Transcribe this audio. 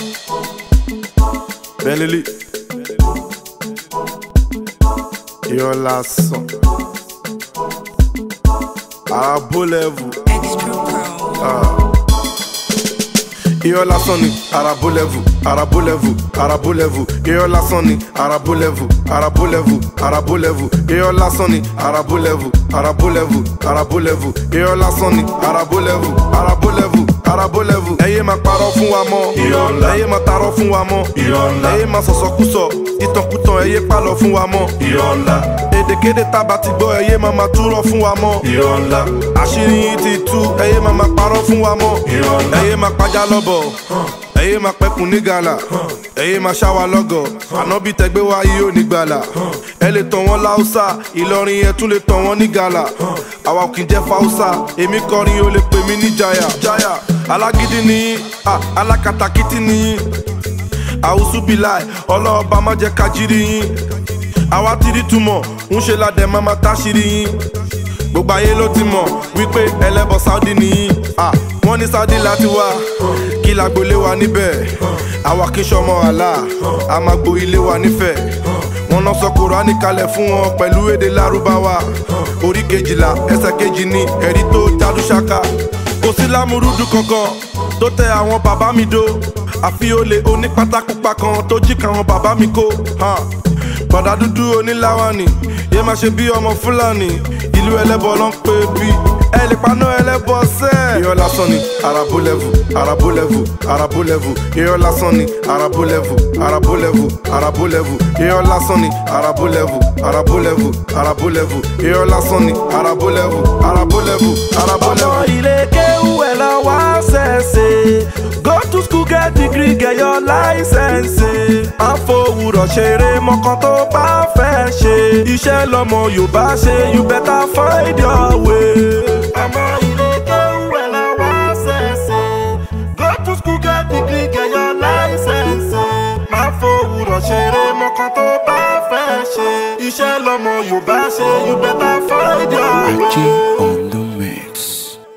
Bentley. Irọ́ lásán. Àràbó level. Extra Pro. Irọ́ lásán ni àràbó level. Àràbó level. Àràbó level. Irọ́ lásán ni àràbó level. Àràbó level. Àràbó level. Irọ́ lásán ni àràbó level. Àràbó level. Àràbó level. Irọ́ lásán ni àràbó level. Àràbó level. Àràbó level. Ẹ yé máa parọ́ fún wa mọ́. Irọ́ ńlá. Ẹ yé máa tarọ́ fún wa mọ́. Irọ́ ńlá. Ẹ yé máa sọ̀sọ̀kúsọ. Ìtànkùtàn ẹ yé pálọ̀ fún wa mọ́. irọ́ ńlá èdèkéde tábà ti gbọ́ ẹyẹ máa ma túrọ̀ fún wa mọ́. irọ́ ńlá àṣírí yín ti tú ẹyẹ máa ma parọ́ fún wa mọ́. Irọ́ ńlá. ẹyẹ máa pàjá lọ́bọ̀ ẹyẹ máa pẹ́kun ní gàlà ẹyẹ máa ṣáwa lọ́gọ̀ ànábì tẹgbẹ́ wa yìí ò ní gbàlà ẹ lè tàn wọ́n láùsà ìlọrin yẹn tún lè tàn wọ́n ní gàlà àwa ò kì í jẹ́ fáùsà èmi kọrin o lè pè mí ní jaya jaya alágídí nìyí ah, alákatakítí nìyí àwùsùbíláì ọlọ́ọ̀bá má jẹ́ kájírí yín àwa ti rí túmọ̀ ń ṣe ládẹ máa ma táṣírí yín gbogbo ayé ló ti mọ̀ wípé ẹlẹ́bọ̀ saudi nìyí Ah, wọ́n ní saudi láti wá kí lágbolé wa níbẹ̀ àwa kì í ṣọmọ àlá a máa gbo ilé wa nífẹ̀ẹ́ wọn lọ sọ kùránì kalẹ̀ fún wọn pẹ̀lú èdè lárúbáwá orí kejìlá ẹsẹ̀ kejì ní ẹ̀rí tó jádú ṣáká kò sí lámúrúdù kankan tó tẹ àwọn bàbá mi dó àfi olè onípátákùpá kan tó jí káwọn bàbá mi kó hàn. bọ̀dà dúdú oníláwání yé máa ṣe bí ọmọ fúlàní ìlú ẹlẹ́bọ ló ń pè bí ẹ lè paná ẹlẹ́bọ sẹ́. irọ́ lásán ni àràbó lẹ́vù àràbó lẹ́vù àràbó lẹ́vù irọ́ lásán ni àràbó lẹ́vù àràbó lẹ́vù àràbó lẹ́vù irọ́ lásán ni àràbó lẹ́vù àràbó lẹ́vù àràbó lẹ́vù irọ́ lásán ni àràbó lẹ́vù àràbó lẹ́vù àràbó ọmọ lẹ́vù. ilé kéwú ẹ̀ lọ wá ṣẹ̀ṣẹ̀ go to school get degree get your license. àfọwùrọ̀ ṣeré mọ́kàn tó bá fẹ́ ṣe iṣẹ́ lọ́mọ yorùbá ṣe you better find your way. ọmọ ilé kéwú ẹ̀ lọ wá ṣẹ̀ṣẹ̀ go to school get degree get your license. àfọwùrọ̀ ṣeré mọ́kàn tó bá fẹ́ ṣe iṣẹ́ lọ́mọ yorùbá ṣe you better find your way.